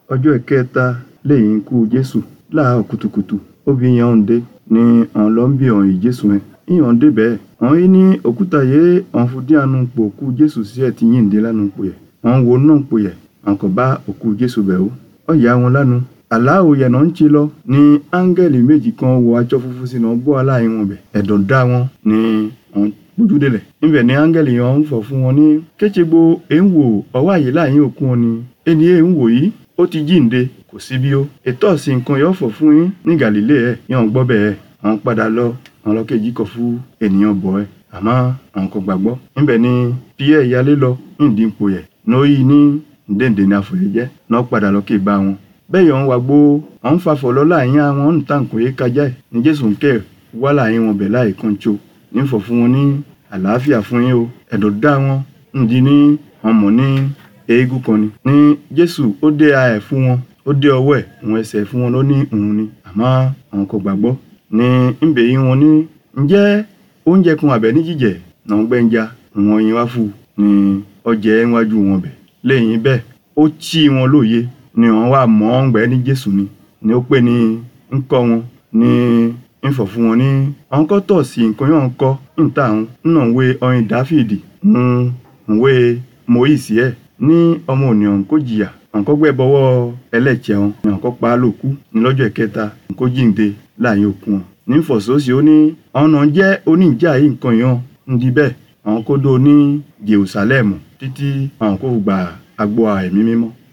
ọjọ́ ìkẹta lẹ́yìn ikú jésù láàárọ̀ kùtùkùtù obìnrin yẹn ń dé ni ọ̀n lọ ń bí ọ̀n yìí jésù yẹn ìyàn dé bẹ́ẹ̀ ọ̀n yìí ní òkúta yìí ọ̀n fún díẹ̀ nu pò òkú jésù sí ẹ̀ ti yìn dé lánàá pò yẹ ọ̀n wo náà pò yẹ ọ̀n kò bá òkú jésù bẹ̀ ó ọ̀yà wọn lánàá àláwò yẹn náà ń ti lọ ní áńgẹ́lì méjì kan wọ aṣọ funfun sínú bọ́ aláì wọn bẹ̀ ẹ̀dọ̀ dá wọn ní ọ̀n gbójúdélẹ̀ níbẹ̀ ní áńgẹ́lì yẹn ń fọ̀ fún wọn ní kétsegbo èń wò ọwọ́ àyè láàyè òkú wọn ni ẹni èń wò yìí ó ti jíǹde kò sí bí ó ètò ọ̀sìn nǹkan yóò fọ̀ fún yín ní gàlílé ẹ̀ yẹn gbọ́ bẹ́ẹ̀ àwọn padà lọ àwọn lọ́kẹ́jì kọ̀ fún ènìyàn bọ̀ ẹ́ àmọ́ àwọn kò gbàgbọ́ níbẹ̀ ni pierre yalé lọ nídìípo yẹ nóyì ní ndéǹdè ní àfòyẹ jẹ́ náà padà lọ́kẹ́ bá wọn bẹ́ẹ̀ yọ̀ ń wá gbó àwọn fàfọ̀ lọ láàyè àwọn ń tàn kò yé kájà ẹ̀ ní jésù ń kẹ́ wá láàyè wọn bẹ̀ láì kan tso nífọ̀ fún wọn ní àlàáfíà fún yín o ẹ̀dọ̀ dá wọn ń di ní ọmọ ní eégún kan ni ní jésù ó dé a ẹ̀ fún wọn ó dé ọwọ́ ẹ̀ òun ẹsẹ̀ fún wọn ló ní òun ni àmọ́ àwọn kò gbàgbọ́ ní ńbẹ̀ yín wọn ní ǹjẹ́ oúnjẹ kan àbẹ̀ ní jíjẹ náà gbẹ́njà wọn yín wá fún ní ọjẹ́ níwájú wọn bẹ̀ lẹ́yìn bẹ́ẹ̀ ó tí wọn lóye ni wọn wà mọ́ ọ̀ngbẹ́ ní jésù ni ni ó pè ní ńkọ́ wọn ní ńfọ̀ fún wọn ní àwọn kọ́ tọ̀ sí nǹkan yóò ń kọ́ níta àwọn nínú ìwé ọyìn dáfídì ń ìwé moise ẹ̀ ní ọmọ ònìyàn kó jìyà àǹkọ́ gbẹ́ bọ́wọ́ ẹlẹ́jẹ̀ wọn ni àǹkọ́ pa á lòkú ní lọ́jọ́ ìkẹta kó jíǹde láàyè òkú wọn. ní fọ̀sọ́sì ó ní ọ̀nà jẹ́ oníjà yìí nǹkan yàn ń di bẹ́ẹ̀ àwọn kó dó ní jerusalem títí àwọn kó gba agbo ẹ̀mí mímọ́